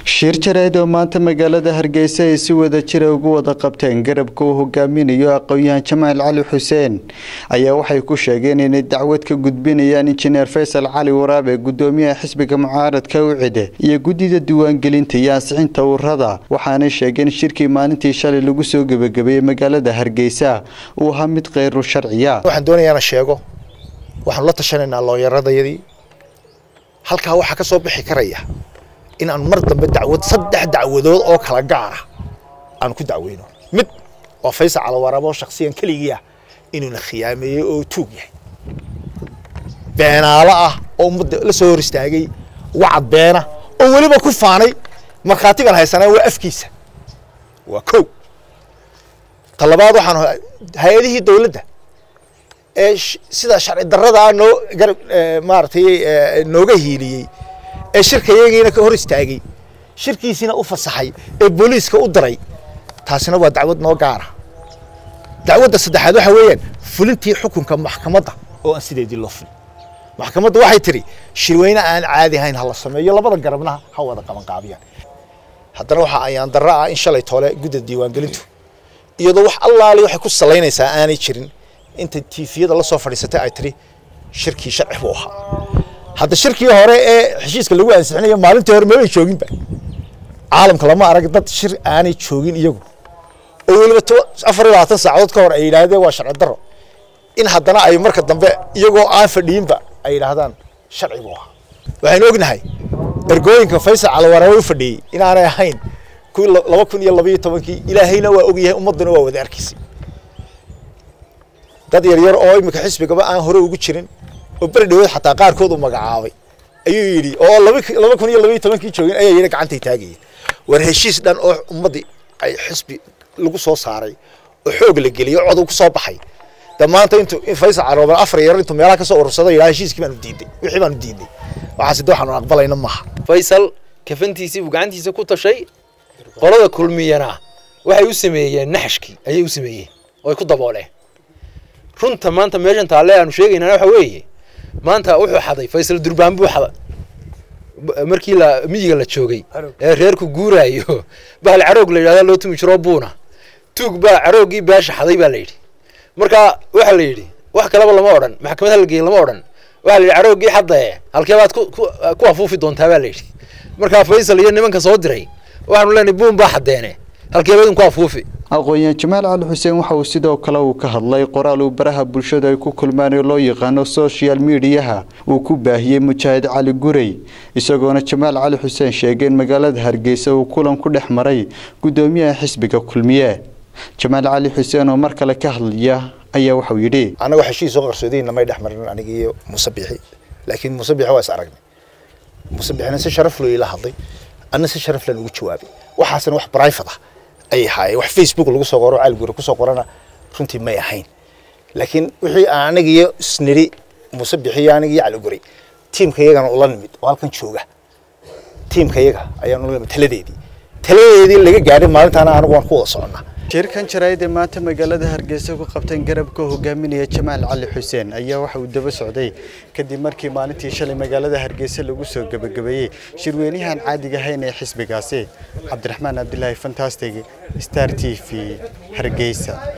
shir jareed oo maanta magaalada hargeysa ay si wada jira ugu wada qabteen garabka uu hogaaminayo aqoon-yahan jamaal cali xuseen ayaa waxay ku sheegeen inay dacwad ka gudbinayaan injineer faysal cali waraabe gudoomiyaha xisbiga mucaaradka ucide iyo guddida diiwaangelinta iyo ansixinta urada waxaanay sheegeen shirkii maalintii shalay lagu soo gebagabeeyey magaalada hargeysa uu ahaa mid kheyru sharciya waxaan doonayaa inaan sheego waxaanu la tashanaynaa looyaradayadii halkaa waxaa ka soo bixi karaya in aan mar dambe dacwad saddex dacwadood oo kala gaar ah aan ku dacweyno mid waa faysal calawaraab oo shaksiyan keligii ah inuuna khiyaameeyey oo tuug yahay beenaalo ah oo ummadda la soo hor istaagay wacad beena oo weliba ku faanay markhaatigan haysanaa waa afkiisa waa kow ta labaad waxaan hay-adihii dowladda ee sida sharci darrada ah noo garab maaragtay nooga hiiliyey ee shirka iyagiina ka hor istaagay shirkiisiina u fasaxay ee booliiska u diray taasina waa dacwad noo gaara dacwadda saddexaad waxa weeyaan fulintii xukunka maxkamadda oo aan sideedii loo fulin maxkamadda waxay tidhi shirweyne aan caadi ahayn ha la sameeyo labada garabna ha wada qabanqaabiyaan haddana waxaa ayaan darro ah in shalay toole gudda diiwaangelintu iyadoo wax allaali waxay ku salaynaysaa aanay jirin inta tiifiyada la soo fadhiisatay ay tidhi shirkii sharci buu ahaa hadda shirkii hore ee heshiiska lagu ansixinayo maalintii hore mabay jooginba caalamka lama arag dad shir aanay joogin iyagu oo weliba afar iyo labaatan saacadood ka hor ay yidhaahdeen waa sharci darro in haddana ay marka dambe iyagoo aan fadhiinba ay yidhaahdaan sharci buu ahaa waxaynu ognahay ergooyinka faysal calawarawe u fadhiyey inaanay ahayn kuwii laba kun iyo labaiyo tobankii ilaahayna waa ogyahay ummadduna waa wada arkaysay dad yaryar oo iminka xisbigaba aan hore ugu jirin oo beri dhawood xataa qaarkood uu magacaabay ayuu yidhi oo laba kun iyo labaiyo tobankii joogin ayaa yidhi gacantay taagayeen war heshiis dhan oo ummaddii ay xisbi lagu soo saaray oo xoog la geliyo cod ku soo baxay de maanta intu in faysal carooban afar yar intuu meelaha ka soo urursada yidhaha heshiiskii baanu diidnay wixii baanu diidnay waxaasi de waxaanu aqbalayna maaha faysal kafantiisii buu gacantiisa ku tashay qolada kulmiyana waxay u sameeyeen naxashkii ayay u sameeyeen oo ay ku dabooleen runta maanta meeshan taalle aanu sheegaynaa waxa weeye maanta wuxuu xaday faysal durbaan buu xaday markii la miyiga la joogay ee reerku guuraayo bahal caroog la yidhahda loo tumi jiro buuna tuug baa carooggii beesha xaday baa la yidhi marka waxaa la yidhi wax kaleba lama odhan maxkamad halgeey lama odhan waxaa la yidhi carooggii xadae halkee baad ku afuufi doontaa baa la yidhi markaa faysal iyo nimanka soo diray waxaanu leenahay buun baa xadeene halkeeba idinku afuufi aqoon-yahan jamaal cali xuseen waxa uu sidoo kale uu ka hadlay qoraal uu baraha bulshada ay ku kulmaan oo loo yaqaano social mediyaha uu ku baahiyey mujaahid cali gurey isagoona jamaal cali xuseen sheegay in magaalada hargeysa uu kulan ku dhex maray guddoomiyaha xisbiga kulmiye jamaal cali xuseen oo mar kale ka hadlaya ayaa waxauu yidhi annaga heshiis soo qarsoodayna may dhex marin aniga iyo muuse bixi laakiin muuse bixi waa is aragnay muuse bixina si sharaf loo ila hadlay anna si sharaf lan ugu jawaabay waxaasna wax private ah ay ahaayeen wax facebook lagu soo qoro caalguri ku soo qorana runtii may ahayn laakiin wixii aan aniga iyo isniri muuse bixiyo aniga iyo caliguri tiimka iyagana ula nimid oo halkan jooga tiimka iyaga ayaan ula nimid taladeedii taladeedii laga gaadhay maalintaana anigu waan ku wada soconnaa shirkan jaraa'id ee maanta magaalada hargeysa ku qabteen garabka hogaaminaya jamaal cali xuseen ayaa waxa uu daba socday kadib markii maalintii shalay magaalada hargeysa lagu soo gebagabeeyey shirweynahan caadiga ahayn ee xisbigaasi cabdiraxmaan cabdilaahi fantastig star t v hargeysa